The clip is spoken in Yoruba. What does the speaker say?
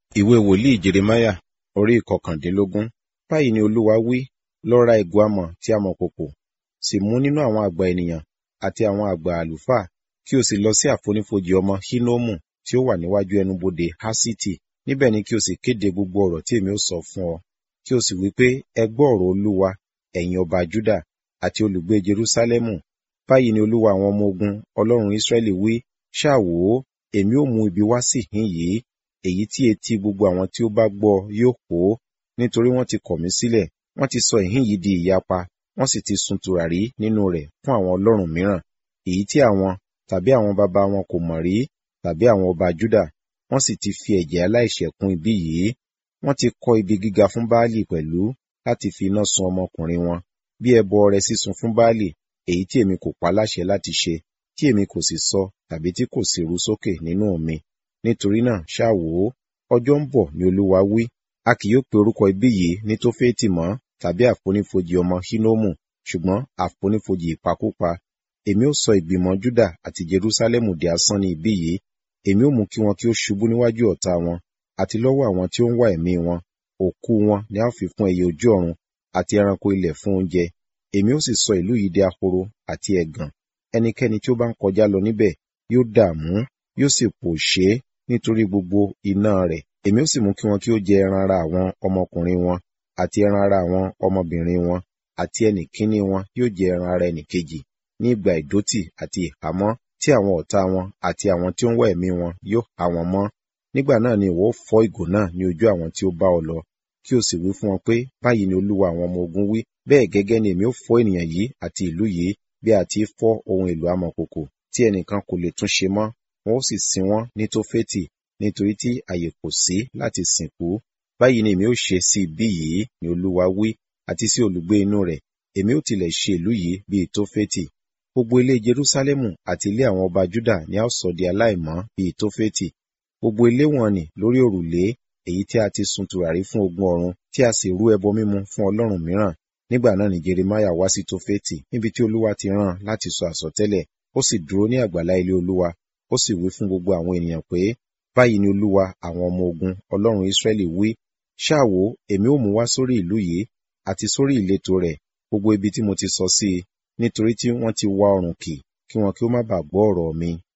Ìwé wòlíì Jeremáyà orí ìkọkàndínlógún. Báyìí ni Olúwa wí, lọ ra ìgò amọ̀ tí a mọ̀ kòkò, sì mú nínú àwọn àgbà ènìyàn àti àwọn àgbà àlùfáà, kí o sì lọ sí àfonífojì ọmọ Hínómù tí ó wà níwájú ẹnubodè Haṣiti. Níbẹ̀ ni kí o sì kéde gbogbo ọ̀rọ̀ tí èmi ó sọ fún ọ. Kí o sì wí pé, ẹ gbọ́ ọ̀rọ̀ Olúwa, ẹ̀yin ọba Júdà àti olùgbé Jerúsálẹ́mù. Báyìí ni Olúwa àwọn ọmọ ogun, Ọlọ́run Ísírẹ́lì wí, ṣáà wò ó, èmi ó mú ibi wá sí ìhín yìí, èyí tí etí gbogbo àwọn tí ó bá gbọ́ yóò hó, nítorí wọ́n ti kọ̀ mí sílẹ̀, wọ́n ti sọ ìhín yìí di ìyapa, wọ́n sì ti sun tùràrí nínú rẹ̀ fún àwọn ọlọ́run mìíràn, èyí tí àwọn tàbí àwọn baba wọn kò mọ̀ rí, tàbí àwọn ọba Júdà, wọ́n sì ti fi ẹ̀jẹ̀ aláìṣẹ̀ kún ibi yìí. Wọ́n ti kọ́ ibi gíga fún Baálì pẹ̀lú láti fi iná sun ọmọkùnrin wọn, bí ẹbọ ọrẹ sísun fún Baálì, èyí tí èmi kò pa láṣẹ láti ṣe, tí èmi kò sì sọ tàbí tí kò sì ru sókè nínú mi. Nítorí náà ṣáà wò ó, ọjọ́ ń bọ̀ ni Olúwa wí, a kì yóò pe orúkọ ibi yìí ní Tófétì mọ́ tàbí àfonífojì ọmọ Hínómù, ṣùgbọ́n àfonífojì ìpakúpa. Èmi ó sọ ìgbìmọ̀ Júdà àti Jerúsálẹ́mù di asán ní ibí yìí, èmi ó mú kí wọn kí ó ṣubú níwájú ọ̀tá wọn, àti lọ́wọ́ àwọn tí ó ń wá ẹ̀mí wọn. Òkú wọn ni a ó fi fún ẹyẹ ojú ọ̀run àti ẹranko ilẹ̀ fún oúnjẹ. Èmi ó sì sọ ìlú yìí di ahoro àti ẹ̀gàn. Ẹnikẹ́ni tí ó bá ń kọjá lọ níbẹ̀ yóò dààmú, yóò sì pòṣé nítorí gbogbo iná rẹ̀. Èmi ó sì mú kí wọn kí ó jẹ ẹran ara àwọn ọmọkùnrin wọn, àti ẹran ara àwọn ọmọbìnrin wọn, àti ẹnì kíní wọn yóò jẹ ẹran ara ẹnì kejì ní ìgbà ìdótì àti ìhámọ́ tí àwọn ọ̀tá wọn àti àwọn tí ó ń wá ẹ̀mí wọn yóò há wọn mọ́. Nígbà náà ni ìwọ ó fọ́ ìgò náà ní ojú àwọn tí ó bá ọ lọ, kí o sì wí fún wọn pé, báyìí ni Olúwa àwọn ọmọ ogun wí, bẹ́ẹ̀ gẹ́gẹ́ ni èmi ó fọ́ ènìyàn yìí àti ìlú yìí bí a ti fọ́ ohun èlò amọ̀kòkò tí ẹnìkan kò lè tún ṣe mọ́. Wọn ó sì sin wọ́n ní Tófétì, nítorí tí àyè kò sí láti sìnkú. Báyìí ni èmi ó ṣe sí ibí yìí, ni Olúwa wí, àti sí olùgbé inú rẹ̀. Èmi ó tilẹ̀ ṣe ìlú yìí bíi Tófétì. Gbogbo ilé Jerúsálẹ́mù àti ilé àwọn ọba Júdà ni a ó sọ di aláìmọ́ bíi Tófétì. Gbogbo ilé wọn nì lórí òrùlé, èyí tí a ti sun tùràrí fún ogun ọ̀run, tí a sì rú ẹbọ mímu fún ọlọ́run mìíràn. Nígbà náà ni Jeremáyà wá sí Tófétì, níbi tí Olúwa ti rán láti sọ àsọtẹ́lẹ̀. Ó sì dúró ní àgbàlá ilé Olúwa, ó sì wí fún gbogbo àwọn ènìyàn pé, báyìí ni Olúwa àwọn ọmọ ogun, Ọlọ́run Ísírẹ́lì wí, ṣáà wò, èmi ó mú wá sórí ìlú yìí, àti sórí ìletò rẹ̀, gbogbo ibi tí mo ti sọ sí i, nítorí tí wọ́n ti wá ọrùn kì, kí wọn kí ó má bàa gbọ́ ọ̀rọ̀ mi.